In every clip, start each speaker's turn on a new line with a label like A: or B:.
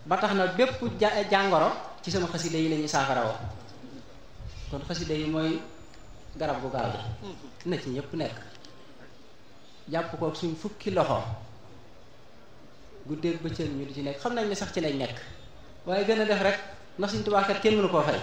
A: ba tax na bépp jàngoro ci sama xasida yi la ñuy saafara woo kon xasida yi mooy garab gu gaaw gi na ci ñëpp nekk jàpp ko suñ fukki loxo guddeeg bëccëg ñu di ci nekk xam nañ ne sax ci lañ nekk waaye gën a def rek ndax suñ tubaakat kenn mënu koo fay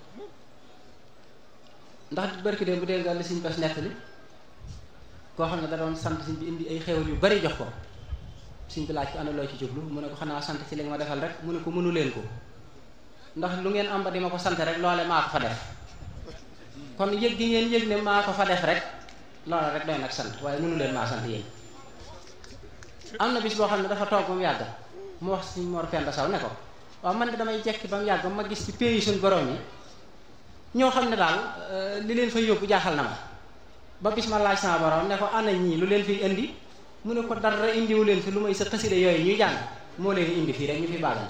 A: ndax barki de bu dee nga li suñ bas nekk li koo xam ne da doon sant suñ bi indi ay xewal yu bari jox ko suñ bi laaj ko ana loo ci jublu mu ne ko xanaa sant ci li nga ma defal rek mu ne ko mënu leen ko ndax lu ngeen am ba di ma ko sant rek loole maa ko fa def kon yëg gi ngeen yëg ne maa ko fa def rek loole rek doy nag sant waaye mënu leen maa sant yéen am na bis boo xam ne dafa toog ba mu yàgg mu wax suñ Mor Penda Saw ne ko waaw man de damay jekki ba mu yàgg ma gis ci pays suñ borom yi ñoo xam ne daal li leen fay yóbbu jaaxal na ma ba bis ma laaj sama borom ne ko ana ñii lu leen fiy indi mu ne ko dara indiwu leen fi lu may sa xasida yooyu ñuy jàng moo leen indi fii rek ñu fi baagante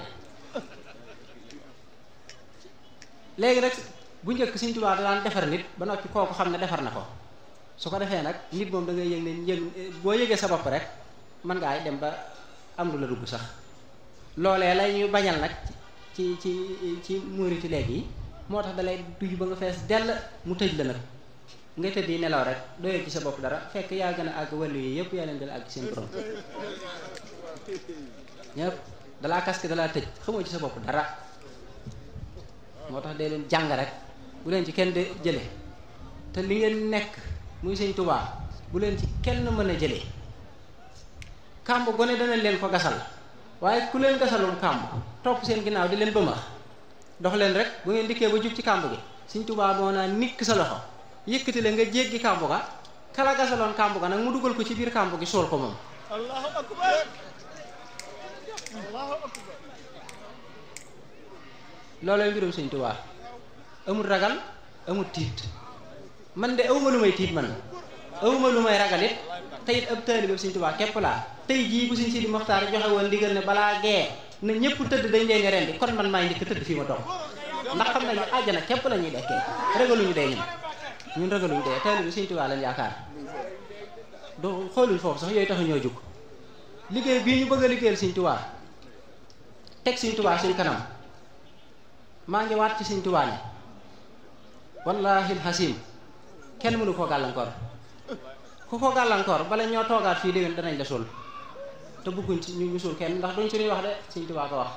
A: léegi rek bu njëkk Sëñ Tuubaa daan defar nit ba noppi kooku xam ne defar na ko su ko defee nag nit moom da ngay yëg ne yëg boo yëgee sa bopp rek mën ngaa dem ba am lu la dugg sax loolee la ñuy bañal nag ci ci ci muuriti léegi yi moo tax dalay duy ba nga fees dell mu tëj la nag nga tëdd yi nelaw rek doyee ci sa bopp dara fekk yaa gën a àgg wàllu yi yëpp yaa leen gën a àgg seen borom ñëpp dalaa kaske dalaa tëj xamoo ci sa bopp dara moo tax dee leen jàng rek bu leen ci kenn de jële te li ngeen nekk muy Sëñ Tuubaa bu leen ci kenn mën a jëlee kàmb gone dana leen ko gasal waaye ku leen gasalum kàmb topp seen ginnaaw di leen bëmax dox leen rek bu ngeen dikkee ba jub ci kàmb gi Sëñ Tuubaa moo naa nikk sa loxo yëkkati la nga jéggi kàmb ga kala gasaloon kàmb ga nag mu dugal ko ci biir kàmb gi suul ko moom
B: allahu akbar allahu akbar
A: loolooy mbirum Sëñ Tuubaa amul ragal amul tiit man de awma lu may tiit man awma lu may ragal it te it ab taalibe Sëñ Tuubaa képp laa tey jii bu Sëñ Sidi Moxtaar joxe woon ndigal ne balaa gee na ñëpp tëdd dañ leen rendi kon man maay njëkk tëdd fii ma toog ndax xam nañu àjjana képp la ñuy dekkee ragaluñu dee ñun ñun ragaluñu dee taalibe Sëñ Tuubaa lañ yaakaar do xooluñ foofu sax yooyu tax ñoo jóg liggéey bii ñu bëgg a liggéeyal Sëñ Tuubaa teg Sëñ Tuubaa suñ kanam maa ngi waat ci Sëñ Tuubaa ne wallaahi alxasim kenn mënu koo gàllankoor ku ko gàllankoor bala ñoo toogaat fii déwén danañ la suul te bëgguñ ci ñu ñu suul kenn ndax duñ suñuy wax de Sëñ Tuubaa ko wax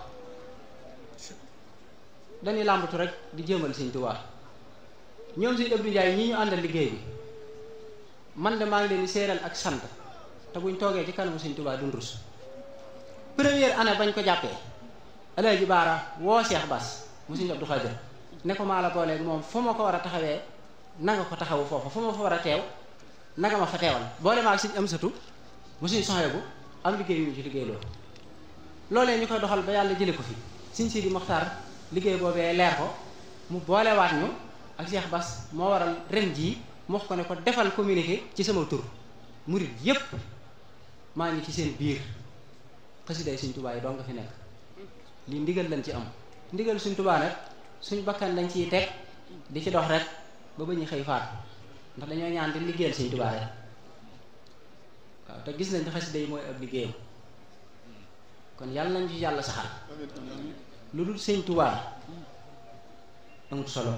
A: dañuy làmbatu rek di jëmal Sëñ Tuubaa ñoom Sëñ Abdou Ndiaye ñi ñu àndal liggéey bi man de maa ngi leen di séeral ak sant te buñ toogee ci kanamu Sëñ Tuubaa dun rus première année bañ ko jàppee Alaaji Baara woo Cheikh Bass mu Sëñ Abdou Khadir ne ko maa la booleeg moom fu ma ko war a taxawee na nga ko taxawu foofu fu ma fa war a teew nanga ma fa teewal boole maa ak Sëñ Amsatu mu Sëñ Sohaybu am liggéey yu ñu ci liggéey loolu loolee ñu koy doxal ba yàlla jële ko fi Sëñ Sidi Moxtaar liggéey boobee leer ko mu boolewaat ñu ak Cheikh Bass moo waral ren jii mu wax ko ne ko defal communiqué ci sama tur murit yépp maa ngi ci seen biir xasiday Sëñ Tuubaa yi doo nga fi nekk lii ndigal lañ ci am ndigal Sëñ Tuubaa nag suñ bakkan dañ ciy teg di ci dox rek ba ba ñu xëy faat ndax dañoo ñaan di liggéeyal Sëñ Tuubaa rek waaw te gis nañ ne xasida yi mooy ab liggéeyam kon yàlla nañ ci yàlla saxal lu dul Sëñ Tuubaa amut solo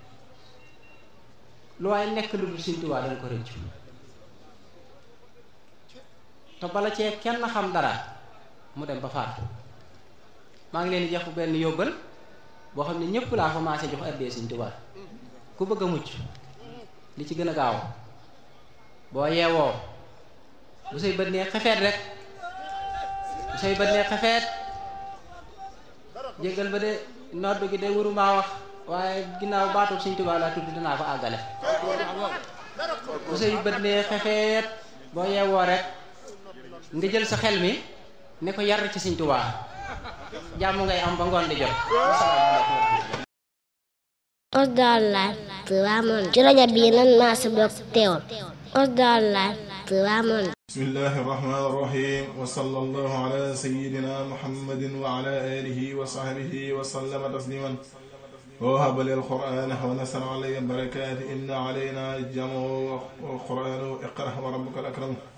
A: lu waaye nekk lu dul Sëñ Tuubaa danga ko rëccu te bala cee kenn xam dara mu dem ba faatu maa ngi leen di jox benn yóbbal boo xam ne ñëpp laa commencé jox addee Sëñ Tuubaa ku bëgg a mucc li ci gën a gaaw boo yeewoo bu say bët nee xefeet rek bu say bët nee xefeet jéggal ba de noddu gi de wuruma wax waaye ginnaaw baatub Sëñ Tuubaa laa tudd dinaa ko àggale bu say bët nee xefeet boo yeewoo rek nga jël sa xel mi ne ko yar ci Sëñ Tuubaa jàmm ngay am ba ngoon di jot asalaamaaleykum
C: Osdar Live Tivaouane ci rajo bii nan maa si bokk teewul Osdar Live Tivaouane
D: بسم الله الرحمن الرحيم وصلى الله على سيدنا محمد وعلى آله وصحبه وسلم تسليما ووهب لي القرآن ونسر علي البركات إن علينا الجمع والقرآن اقرأ وربك الأكرم